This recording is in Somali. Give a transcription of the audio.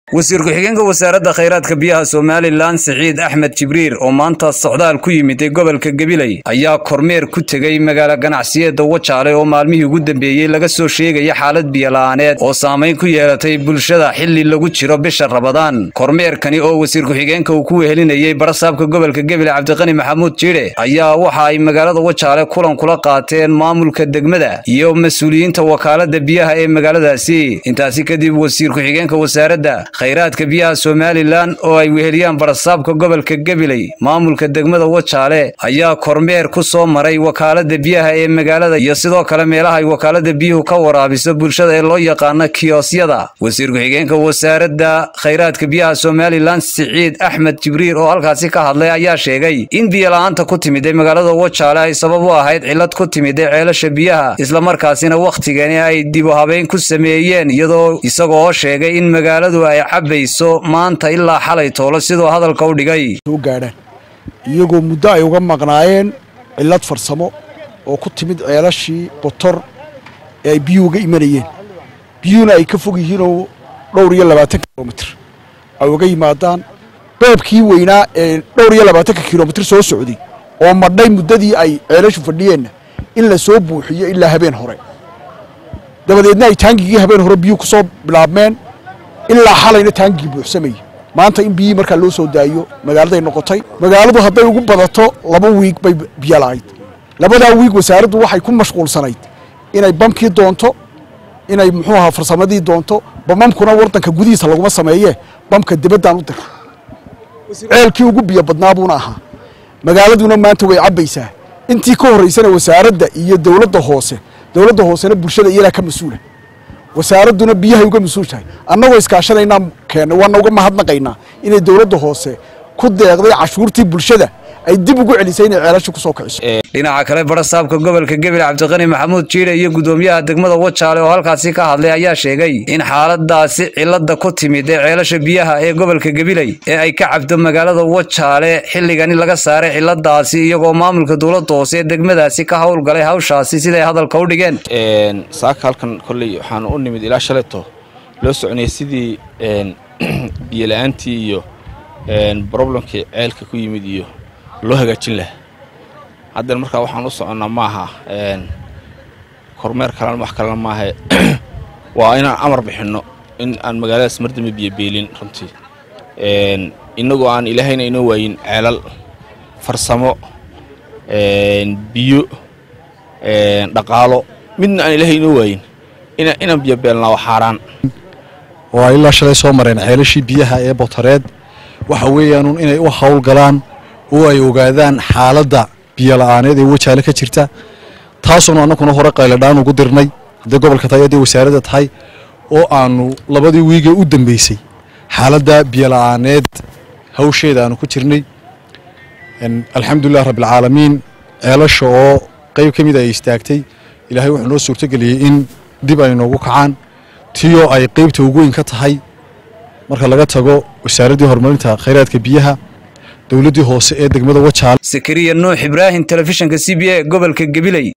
wasiir ku-xigeenka wasaaradda khayraadka biyaha somalilan siciid axmed jibriir oo maanta socdaal ku yimiday gobolka gabiley ayaa kormeer ku tegey magaalo ganacsiyeedda wajaale oo maalmihii ugu dambeeyey laga soo sheegaya xaalad biyola'aaneed oo saamayn ku yeelatay bulshada xili lagu jiro bisha rabadaan kormeerkani oo wasiir ku-xigeenka uu ku wehelinayey barasaabka gobolka gabiley cabdiqani maxamuud jiidhe ayaa waxa ay magaalada wajaale kulan kula qaateen maamulka degmada iyo mas-uuliyiinta wakaalada biyaha ee magaaladaasi intaasi kadib wasiir ku-xigeenka wasaaradda khayraadka biyaha somalilan oo ay weheliyaan barasaabka gobolka gabiley maamulka degmada wajaale ayaa kormeer ku soo maray wakaalada biyaha ee magaalada iyo sidoo kale meelaha ay wakaalada biyuhu ka waraabiso bulshada ee loo yaqaano kiyosyada wasiir ku-xigeenka wasaaradda khayraadka biyaha somalilan siciid axmed jibriir oo halkaasi ka hadlay ayaa sheegay in biyola'aanta ku timiday magaalada wajaale ay sabab u ahayd cillad ku timiday ceelasha biyaha islamarkaasina wakhtigani ay dibu habeyn ku sameeyeen iyadoo isagoo sheegay in magaaladu ay cabayso maanta ilaa xalay toolo sidoo hadalka u dhigay soo gaadhaan iyagoo muddo ay uga maqnaayeen cillad farsamo oo ku timid ceelashii botor ee ay biyuhu uga imanayeen biyuhuna ay ka fog yihiinoo dhowr iyo labaatanka kilomitr ay uga yimaadaan beebkii weynaa ee dhowr iyo labaatanka kilomitr soo socday oo madhay muddadii ay ceelashu fadhiyeenna in la soo buuxiyo ilaa habeen hore dabadeedna ay taangigii habeen hore biyuhu ku soo bilaabmeen ilaa xalayna taangigii buuxsamayay maanta in biyihii markaa loo soo daayo magaaladay noqotay magaaladu hadday ugu badato laba wiig bay biyo la'ayd labadaa wiig wasaaraddu waxay ku mashquulsanayd inay bamkii doonto inay muxuu ahaa farsamadii doonto bamamkuna waddanka gudihiisa laguma sameeyee bamka dibaddaan u dira ceelkii ugu biyo badnaa buuna ahaa magaaladuna maanta way cabbaysaa intii ka horraysana wasaaradda iyo dowladda hoose dowladda hoosena bulshada iyadaa ka mas-uula wasaaradduna biyahay uga mas-uul tahay annagoo iskaashanaynaa keena waana uga mahadnaqaynaa inay dowladda hoose ku deeqday cashuurtii bulshada ay dib ugu celisay inay ceelasha ku soo kiciso dhinaca kale barasaabka gobolka gabil cabdiqani maxamuud jiidhe iyo gudoomiyaha degmada wajaale oo halkaasi ka hadlay ayaa sheegay in xaaladaasi cilada ku timid ee ceelasha biyaha ee gobolka gabiley ee ay ka cabdo magaalada wajaale xilligani laga saaray ciladaasi iyagoo maamulka dowladda hoose ee degmadaasi ka howlgalay hawshaasi siday hadalka u dhigeen saaka halkan kolley waxaan u nimid ilaa shaleto loo soconayay sidii biyola'aantii iyo broblemkii ceelka ku yimid iyo loo hagaajin laha haddana markaa waxaan u soconnaa maaha kormeer kalena wax kalena maahe waa inaan amar bixinno in aan magaaladaas mardamba biyobeelin runtii innagoo aan ilaahayna inoo waayin ceelal farsamo biyo dhaqaalo midna aan ilaahay inoo waayin inaan biyobeelnaa waa xaaraan oo ay ilaa shalay soo mareen ceelashii biyaha ee botareed waxa weeyaanuun inay u howlgalaan oo ay ogaadaan xaaladda biyola'aaneed ee wajaale ka jirta taasuonu annaguna hore qayladhaan ugu dirnay hadday gobolka tahay hadday wasaaradda tahay oo aannu labadii wiigee u dambeysay xaaladda biyola'aaneed hawsheeda aanu ku jirnay alxamdulilah rabbilcaalamiin ceelasha oo qayb ka mida ay istaagtay ilaahay wuxuu noo suurtogeliyey in dib ay noogu kacaan tiyoo ay qaybta ugu weyn ka tahay marka laga tago wasaaraddii horumarinta khayraadka biyaha dowladdii hoose ee degmada wajaale sakariya nuux ibraahim telefishinka c b a gobolka gabiley